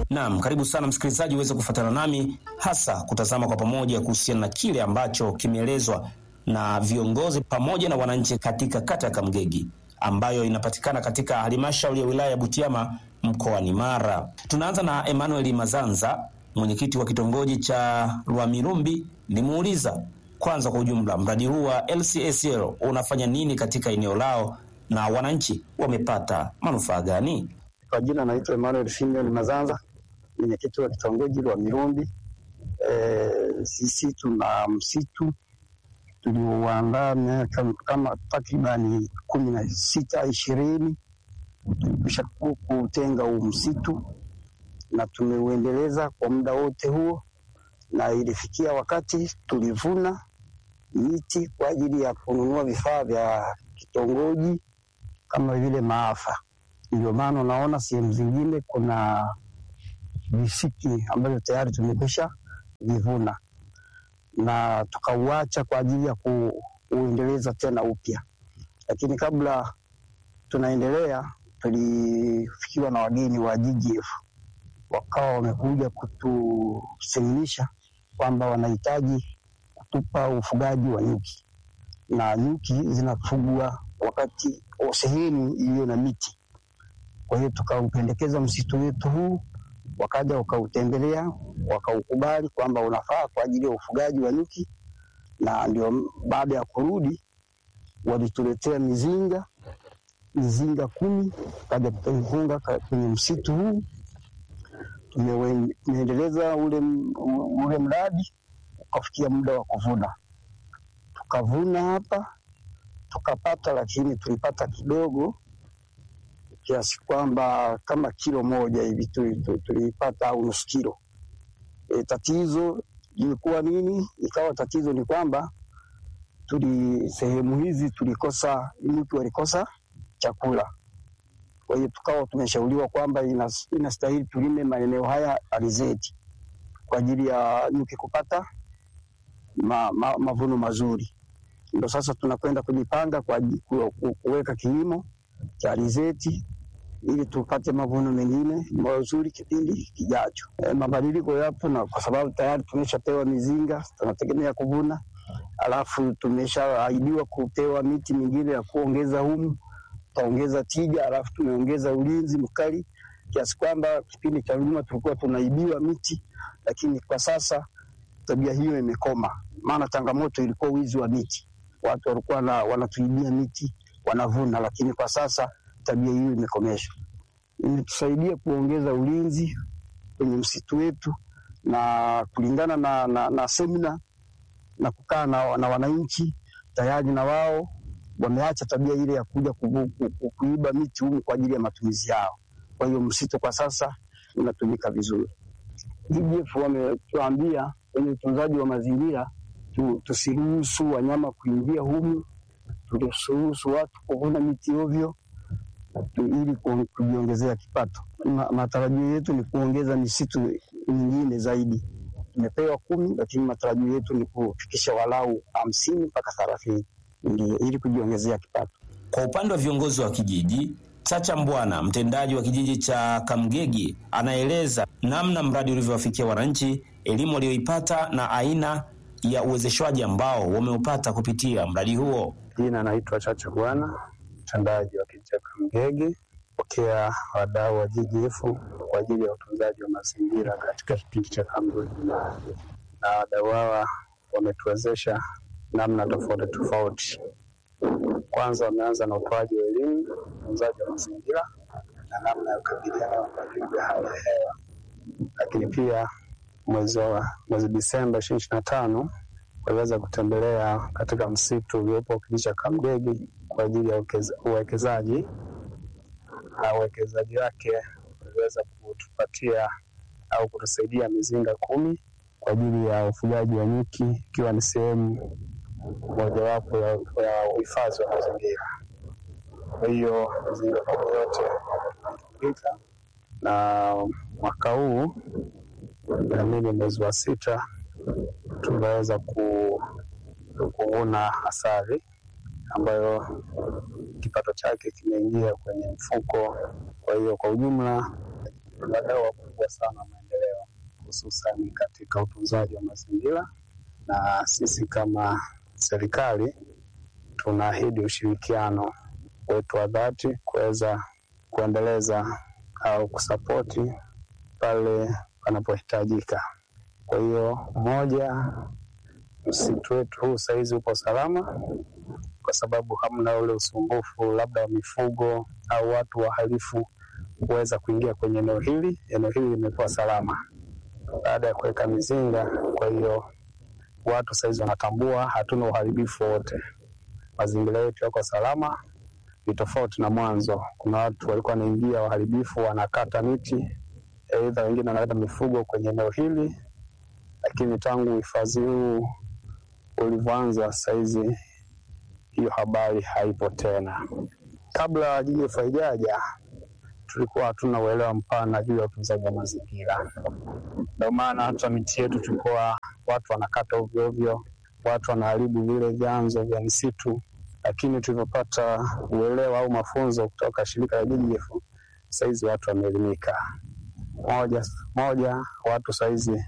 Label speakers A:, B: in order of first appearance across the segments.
A: Naam, karibu sana msikilizaji uweze kufuatana nami hasa kutazama kwa pamoja kuhusiana na kile ambacho kimeelezwa na viongozi pamoja na wananchi katika kata ya Kamgegi ambayo inapatikana katika halmashauri ya wilaya ya Butiama mkoani Mara. Tunaanza na Emmanuel Mazanza, mwenyekiti wa kitongoji cha Rwamirumbi. Nimuuliza kwanza kwa ujumla mradi huu wa LCSL unafanya nini katika eneo lao na wananchi wamepata manufaa gani?
B: Kwa jina naitwa Emmanuel Simeon Mazanza, mwenyekiti wa kitongoji wa Mirumbi. E, sisi tuna msitu tuliouandaa miaka kama takribani kumi na sita ishirini tulikwisha kutenga huu msitu na tumeuendeleza kwa muda wote huo, na ilifikia wakati tulivuna miti kwa ajili ya kununua vifaa vya kitongoji kama vile maafa. Ndio maana unaona sehemu zingine kuna visiki ambavyo tayari tumekwisha vivuna na tukauacha kwa ajili ya kuuendeleza tena upya. Lakini kabla tunaendelea, tulifikiwa na wageni wa GGF wakawa wamekuja kutuseminisha kwamba wanahitaji kutupa ufugaji wa nyuki, na nyuki zinafugwa wakati sehemu iliyo na miti. Kwa hiyo tukaupendekeza msitu wetu huu, wakaja wakautembelea, wakaukubali kwamba unafaa kwa ajili ya ufugaji wa nyuki, na ndio baada ya kurudi walituletea mizinga mizinga kumi, kaja tukaifunga kwenye msitu huu. Tumeendeleza ule, ule mradi ukafikia muda wa kuvuna, tukavuna hapa tukapata, lakini tulipata kidogo kiasi kwamba kama kilo moja hivi tulipata au nusu kilo. E, tatizo lilikuwa nini? Ikawa tatizo ni kwamba tuli sehemu hizi tulikosa, nyuki walikosa chakula. Kwa hiyo tukawa tumeshauriwa kwamba inastahili tulime maeneo haya alizeti kwa ajili ya nyuki kupata ma, ma, mavuno mazuri. Ndo sasa tunakwenda kujipanga kwa kuweka kilimo cha alizeti ili tupate mavuno mengine mazuri kipindi kijacho. E, mabadiliko yapo, na kwa sababu tayari tumeshapewa mizinga, tunategemea kuvuna, alafu tumeshaahidiwa kupewa miti mingine ya kuongeza humu, tutaongeza tija, alafu tumeongeza ulinzi mkali kiasi kwamba kipindi cha nyuma tulikuwa tunaibiwa miti, lakini kwa sasa tabia hiyo imekoma. Maana changamoto ilikuwa wizi wa miti, watu walikuwa wanatuibia miti wanavuna, lakini kwa sasa tabia hiyo imekomeshwa. Imetusaidia kuongeza ulinzi kwenye msitu wetu na kulingana na, na, na semina na kukaa na, na wananchi tayari na wao wameacha tabia ile ya kuja kuiba miti humu kwa ajili ya matumizi yao. Kwa hiyo msitu kwa sasa unatumika vizuri. GGF wametuambia kwenye utunzaji wa mazingira tu, tusiruhusu wanyama kuingia humu, tusiruhusu watu kuvuna miti ovyo ili kujiongezea kipato. Ma, matarajio yetu ni kuongeza misitu mingine zaidi. Tumepewa kumi, lakini matarajio yetu ni kufikisha walau hamsini mpaka thelathini ndio ili kujiongezea kipato.
A: Kwa upande wa viongozi wa kijiji, Chacha Mbwana, mtendaji wa kijiji cha Kamgegi, anaeleza namna mradi ulivyowafikia wananchi, elimu walioipata na aina ya uwezeshwaji ambao wameupata kupitia mradi huo.
C: Jina naitwa Chacha Bwana, mtendaji wa kijiji cha Kamgegi, pokea wadau wa GGF kwa ajili ya utunzaji wa mazingira katika kipindi cha Kamgegi, na wadau hawa wametuwezesha namna tofauti tofauti. Kwanza wameanza na utoaji wa elimu utunzaji wa mazingira na namna ya kukabiliana na mabadiliko ya hali ya hewa, lakini pia mwezi wa mwezi Disemba ishirini na tano waliweza kutembelea katika msitu uliopo kijiji cha Kamgegi kwa ajili ya uwekezaji, na uwekezaji wake uliweza kutupatia au kutusaidia mizinga kumi kwa ajili ya ufugaji wa nyuki, ikiwa ni sehemu mojawapo ya uhifadhi wa mazingira. Kwa hiyo mizinga kumi yote imetumika, na mwaka huu naamini mwezi wa sita tumeweza kuvuna asali ambayo kipato chake kimeingia kwenye mfuko. Kwa hiyo kwa ujumla ni wadau wakubwa sana wa maendeleo, hususani katika utunzaji wa mazingira, na sisi kama serikali tunaahidi ushirikiano wetu wa dhati kuweza kuendeleza au kusapoti pale panapohitajika. Kwa hiyo moja, msitu wetu huu sahizi upo salama kwa sababu hamna ule usumbufu labda wa mifugo au watu wahalifu kuweza kuingia kwenye eneo hili. Eneo hili limekuwa salama baada ya kuweka mizinga. Kwa hiyo watu sahizi wanatambua hatuna uharibifu wowote, mazingira yetu yako salama. Ni tofauti na mwanzo, kuna watu walikuwa wanaingia waharibifu, wanakata miti, aidha wengine wanaleta mifugo kwenye eneo hili, lakini tangu uhifadhi huu ulivyoanza sahizi hiyo habari haipo tena. Kabla GGF haijaja, tulikuwa hatuna uelewa mpana juu ya utunzaji wa mazingira. Ndio maana hata miti yetu tulikuwa watu wanakata ovyo ovyo, watu wanaharibu vile vyanzo vya misitu, lakini tulivyopata uelewa au mafunzo kutoka shirika la GGF, saizi watu wameelimika. Moja moja, watu saizi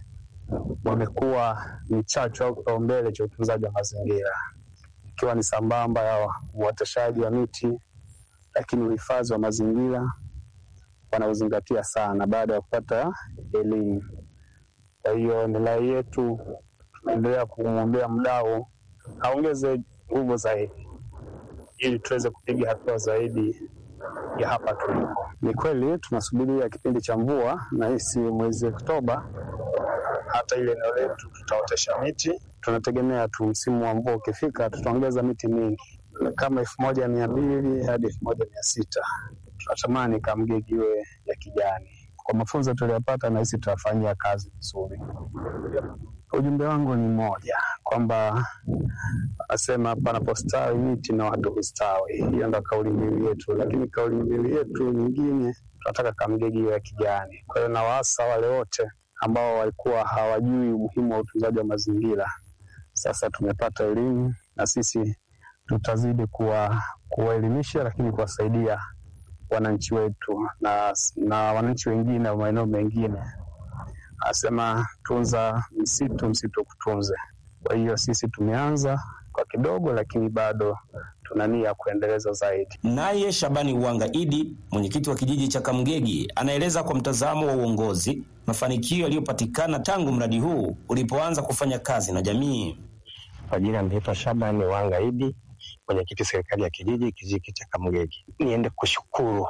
C: wamekuwa ni chachu au kipaumbele cha utunzaji wa mazingira ikiwa ni sambamba ya uoteshaji wa miti, lakini uhifadhi wa mazingira wanauzingatia sana baada ya kupata elimu. Kwa hiyo ni rai yetu, tunaendelea kumwombea mdau aongeze nguvu zaidi, ili tuweze kupiga hatua zaidi ya hapa tulipo. Ni kweli tunasubiria kipindi cha mvua, na hisi mwezi Oktoba hata ile eneo letu tutaotesha miti. Tunategemea tu msimu wa mvua ukifika, tutaongeza miti mingi kama elfu moja mia mbili hadi elfu moja mia sita Tunatamani Kamgegi iwe ya kijani. Kwa mafunzo tuliyopata, nahisi tutafanyia kazi vizuri. Ujumbe wangu ni mmoja, kwamba asema panapostawi miti na watu hustawi. Hiyo ndo kauli mbiu yetu, lakini kauli mbiu yetu nyingine tunataka Kamgegi iwe ya kijani. Kwa hiyo nawaasa wale wote ambao walikuwa hawajui umuhimu wa utunzaji wa mazingira. Sasa tumepata elimu na sisi tutazidi kuwa kuwaelimisha, lakini kuwasaidia wananchi wetu na, na wananchi wengine wa maeneo mengine. Anasema tunza msitu, msitu kutunze. Kwa hiyo sisi tumeanza kwa kidogo, lakini bado tuna nia ya kuendeleza zaidi.
A: Naye Shabani Uwanga Idi, mwenyekiti wa kijiji cha Kamgegi, anaeleza kwa mtazamo wa uongozi mafanikio yaliyopatikana tangu mradi huu ulipoanza kufanya kazi na jamii.
D: Kwa jina naitwa Shabani Uwanga Idi, mwenyekiti serikali ya kijiji kijiji cha Kamgegi. Niende kushukuru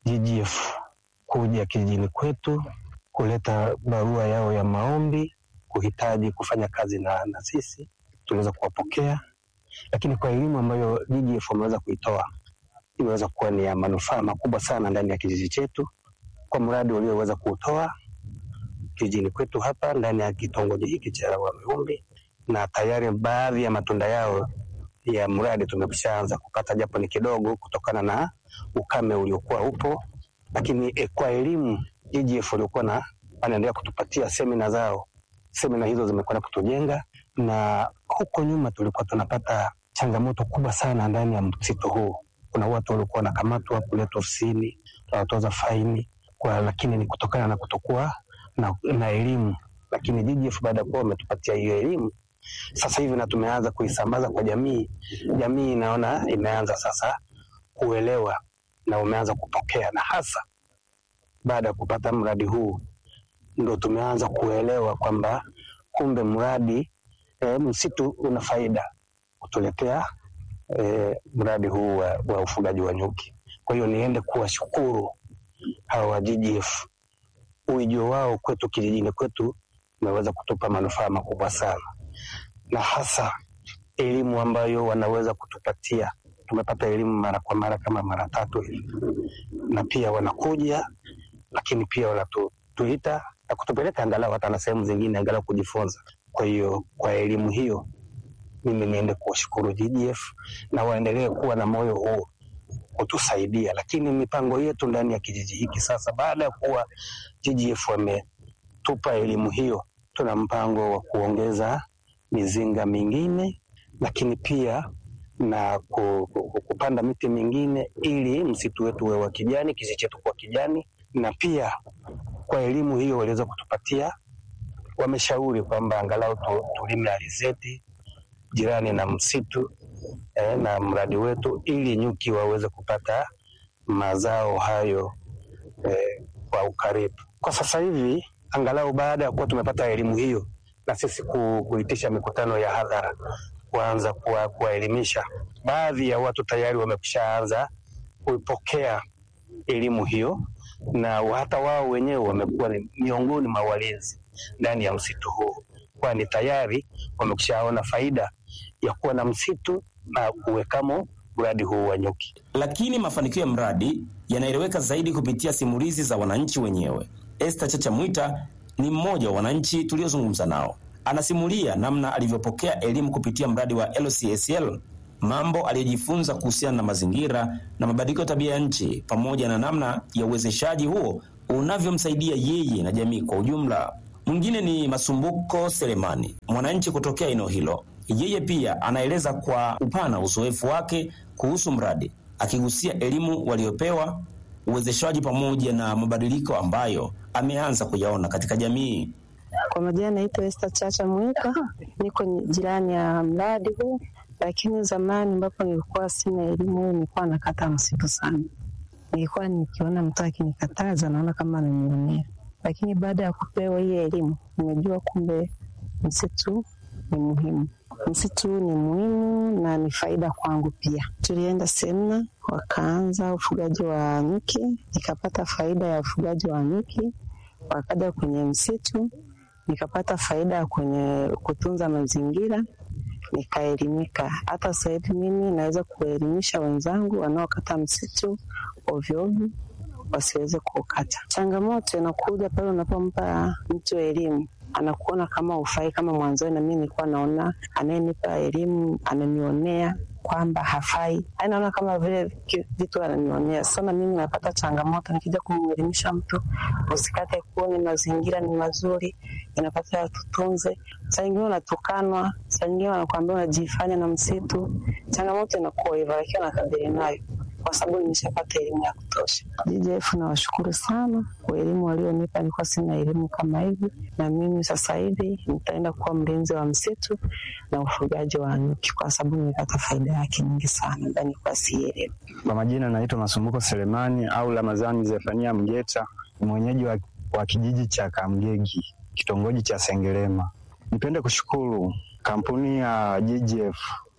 D: GGF kuja kijijini kwetu kuleta barua yao ya maombi kuhitaji kufanya kazi na, na sisi tuliweza kuwapokea, lakini kwa elimu ambayo GGF wameweza kuitoa imeweza kuwa ni ya manufaa makubwa sana ndani ya kijiji chetu, kwa mradi ulioweza kuutoa kijijini kwetu hapa ndani ya kitongoji hiki cha Wamiumbi, na tayari baadhi ya matunda yao ya mradi tumeshaanza kupata, japo ni kidogo kutokana na ukame uliokuwa upo, lakini e, kwa elimu GGF waliokuwa na wanaendelea kutupatia semina zao. Semina hizo zimekwenda kutujenga, na huko nyuma tulikuwa tunapata changamoto kubwa sana ndani ya msitu huu. Kuna watu walikuwa wanakamatwa kuletwa ofisini, tunawatoza faini kwa, lakini ni kutokana na kutokuwa na, na elimu. Lakini GGF baada ya kuwa wametupatia hiyo elimu sasa hivi na tumeanza kuisambaza kwa jamii, jamii inaona imeanza sasa kuelewa na umeanza kupokea, na hasa baada ya kupata mradi huu ndo tumeanza kuelewa kwamba kumbe mradi e, msitu una faida kutuletea e, mradi huu wa, wa ufugaji wa nyuki. Kwa hiyo niende kuwashukuru hawa wa GGF, uijo wao kwetu kijijini kwetu umeweza kutupa manufaa makubwa sana, na hasa elimu ambayo wanaweza kutupatia. Tumepata elimu mara kwa mara kama mara tatu hivi, na pia wanakuja, lakini pia wanatuita na kutupeleka angalau hata na sehemu zingine angalau kujifunza. Kwa hiyo kwa elimu hiyo mimi niende kuwashukuru GGF na waendelee kuwa na moyo huu kutusaidia, lakini mipango yetu ndani ya kijiji hiki sasa, baada ya kuwa GGF wametupa elimu hiyo, tuna mpango wa kuongeza mizinga mingine, lakini pia na ku, ku, kupanda miti mingine ili msitu wetu uwe wa kijani, kijiji chetu kuwa kijani, na pia kwa elimu hiyo waliweza kutupatia, wameshauri kwamba angalau tu, tulime alizeti jirani na msitu eh, na mradi wetu ili nyuki waweze kupata mazao hayo eh, kwa ukaribu. Kwa sasa hivi angalau baada ya kuwa tumepata elimu hiyo na sisi ku, kuitisha mikutano ya hadhara kuanza kuwa- kuwaelimisha, baadhi ya watu tayari wamekushaanza kuipokea elimu hiyo na hata wao wenyewe wamekuwa ni miongoni mwa walinzi ndani ya msitu huu, kwani tayari wamekushaona faida ya kuwa na msitu na kuwekamo mradi huu wa nyuki.
A: Lakini mafanikio ya mradi yanaeleweka zaidi kupitia simulizi za wananchi wenyewe. Esther Chacha Mwita ni mmoja wa wananchi tuliozungumza nao. Anasimulia namna alivyopokea elimu kupitia mradi wa LCSL, mambo aliyojifunza kuhusiana na mazingira na mabadiliko ya tabia ya nchi, pamoja na namna ya uwezeshaji huo unavyomsaidia yeye na jamii kwa ujumla. Mwingine ni Masumbuko Selemani, mwananchi kutokea eneo hilo. Yeye pia anaeleza kwa upana uzoefu wake kuhusu mradi, akigusia elimu waliopewa, uwezeshaji pamoja na mabadiliko ambayo ameanza kuyaona katika jamii.
E: Kwa majina naitwa Esther Chacha Mwika, niko ni- jirani ya mradi huu, lakini zamani ambapo nilikuwa sina elimu hii, nilikuwa nakata msitu sana. Nilikuwa nikiona mtu akinikataza naona kama ananionea, lakini baada ya kupewa hii elimu nimejua kumbe msitu ni muhimu. Msitu ni muhimu na ni faida kwangu pia. Tulienda semina, wakaanza ufugaji wa nyuki, nikapata faida ya ufugaji wa nyuki. Wakaja kwenye msitu, nikapata faida kwenye kutunza mazingira, nikaelimika. Hata sasa hivi mimi naweza kuelimisha wenzangu wanaokata msitu ovyo ovyo wasiweze kuukata. Changamoto inakuja pale unapompa mtu elimu anakuona kama ufai, kama mwanzoni na mimi nilikuwa naona anayenipa elimu ananionea kwamba hafai, Yaani naona kama vile ki- vitu ananionea. Sasa na mimi napata changamoto nikija kumwelimisha mtu, usikate kuni, mazingira ni mazuri, inapata tutunze. Saa nyingine unatukanwa, saa nyingine wanakuambia unajifanya na msitu. Changamoto inakuwa hivyo, lakini nakabili nayo kwa sababu nimeshapata elimu ya kutosha. DJF nawashukuru sana kwa elimu walionipa, nilikuwa sina elimu kama hivi, na mimi sasa hivi nitaenda kuwa mlinzi wa msitu na ufugaji wa nyuki, kwa sababu nimepata faida yake nyingi sana, na nilikuwa sielewi.
C: Kwa majina naitwa Masumbuko Selemani au Ramadhani Zefania Mgeta, ni mwenyeji wa, wa kijiji cha Kamgegi, kitongoji cha Sengerema. Nipende kushukuru kampuni ya GGF.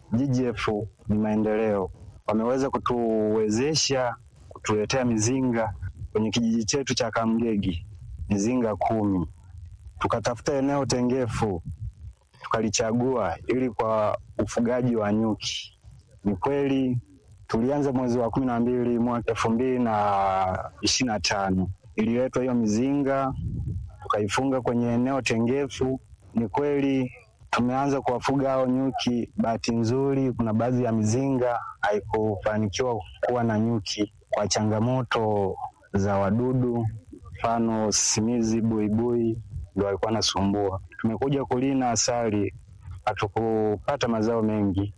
C: GGF ni maendeleo, wameweza kutuwezesha kutuletea mizinga kwenye kijiji chetu cha Kamgegi, mizinga kumi. Tukatafuta eneo tengefu tukalichagua ili kwa ufugaji wa nyuki. Ni kweli tulianza mwezi wa kumi na mbili mwaka elfu mbili na ishirini na tano ililetwa hiyo mizinga tukaifunga kwenye eneo tengefu. Ni kweli tumeanza kuwafuga hao nyuki. Bahati nzuri, kuna baadhi ya mizinga haikufanikiwa kuwa na nyuki kwa changamoto za wadudu, mfano simizi, buibui ndo walikuwa nasumbua. Tumekuja kulina asali, hatukupata mazao mengi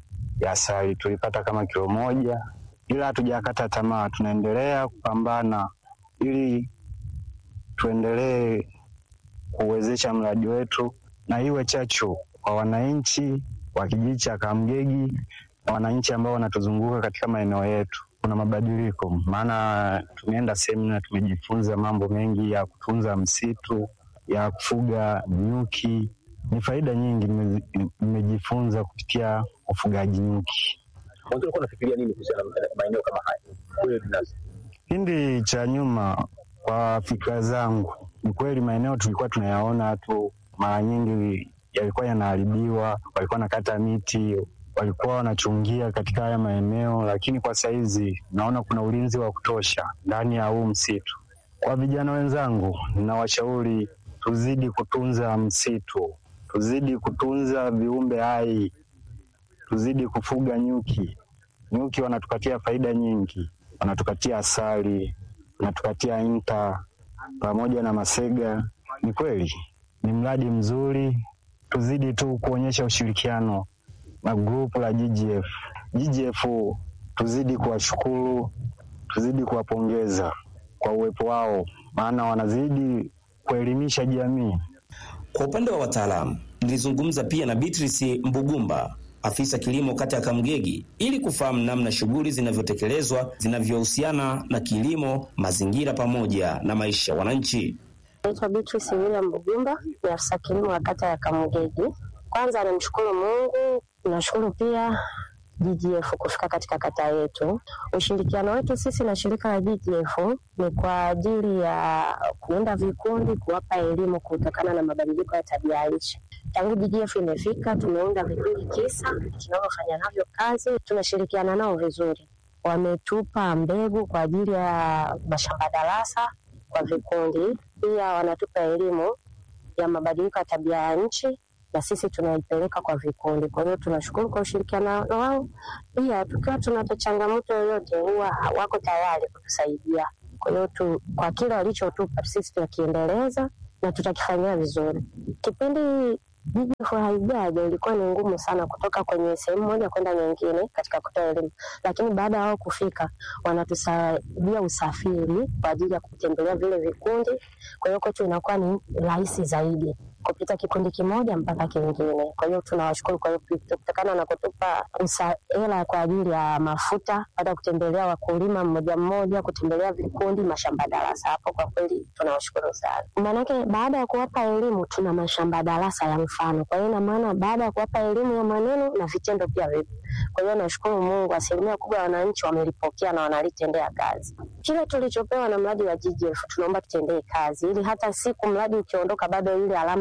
C: ya asali, tulipata kama kilo moja, ila hatujakata tamaa, tunaendelea kupambana ili tuendelee kuwezesha mradi wetu na iwe chachu kwa wananchi wa kijiji cha Kamgegi na wananchi ambao wanatuzunguka katika maeneo yetu. Kuna mabadiliko, maana tumeenda semina, tumejifunza mambo mengi ya kutunza msitu, ya kufuga nyuki. Ni faida nyingi nime- nimejifunza kupitia ufugaji nyuki.
F: Mwanzo ulikuwa unafikiria nini kuhusiana na maeneo kama haya? Wewe binafsi.
C: Kipindi cha nyuma, kwa fikra zangu, ni kweli maeneo tulikuwa tunayaona tu, mara nyingi yalikuwa yanaharibiwa, walikuwa nakata miti, walikuwa wanachungia katika haya maeneo, lakini kwa saizi naona kuna ulinzi wa kutosha ndani ya huu msitu. Kwa vijana wenzangu, ninawashauri tuzidi kutunza msitu, tuzidi kutunza viumbe hai, tuzidi kufuga nyuki. Nyuki wanatupatia faida nyingi, wanatupatia asali, wanatupatia inta pamoja na masega. Ni kweli ni mradi mzuri, tuzidi tu kuonyesha ushirikiano na grupu la GGF. GGF tuzidi kuwashukuru, tuzidi kuwapongeza kwa uwepo wao,
G: maana wanazidi kuelimisha jamii.
A: Kwa upande wa wataalamu, nilizungumza pia na Beatrice Mbugumba, afisa kilimo kata ya Kamgegi, ili kufahamu namna shughuli zinavyotekelezwa zinavyohusiana na kilimo, mazingira pamoja na maisha ya wananchi.
H: Naitwa Beatrice William Mbugumba, ni afisa kilimo wa kata ya Kamgegi. Kwanza namshukuru Mungu, nashukuru pia GGF kufika katika kata yetu. Ushirikiano wetu sisi na shirika la GGF ni kwa ajili ya kuunda vikundi, kuwapa elimu kutokana na mabadiliko ya tabia ya nchi. Tangu GGF imefika, tumeunda vikundi tisa tunavyofanya navyo kazi, tunashirikiana nao vizuri. Wametupa mbegu kwa ajili ya mashamba darasa kwa vikundi, pia wanatupa elimu ya mabadiliko ya tabia ya nchi na sisi tunaipeleka kwa vikundi. Kwa hiyo tunashukuru kwa ushirikiano wao. Pia tukiwa tunapata changamoto yoyote, huwa wako tayari kutusaidia. Kwa hiyo tu, kwa kile walichotupa sisi tunakiendeleza na tutakifanyia vizuri. Kipindi GGF haijaja ilikuwa ni ngumu sana kutoka kwenye sehemu moja kwenda nyingine katika kutoa elimu, lakini baada ya wao kufika wanatusaidia usafiri kwa ajili ya kutembelea vile vikundi. Kwa hiyo kwetu inakuwa ni rahisi zaidi kupita kikundi kimoja mpaka kingine. Kwa hiyo tunawashukuru kwa hiyo kutokana na kutupa hela kwa ajili ya mafuta, baada ya kutembelea wakulima mmoja mmoja, kutembelea vikundi, mashamba darasa. Hapo kwa kweli tunawashukuru sana, maanake baada ya kuwapa elimu tuna mashamba darasa ya mfano. Kwa hiyo ina maana baada ya kuwapa elimu ya maneno na vitendo pia vipo. Kwa hiyo nashukuru Mungu, asilimia kubwa ya wananchi wamelipokea na wanalitendea kazi kile tulichopewa na mradi wa GGF. Tunaomba tutendee kazi ili hata siku mradi ukiondoka, bado ile alama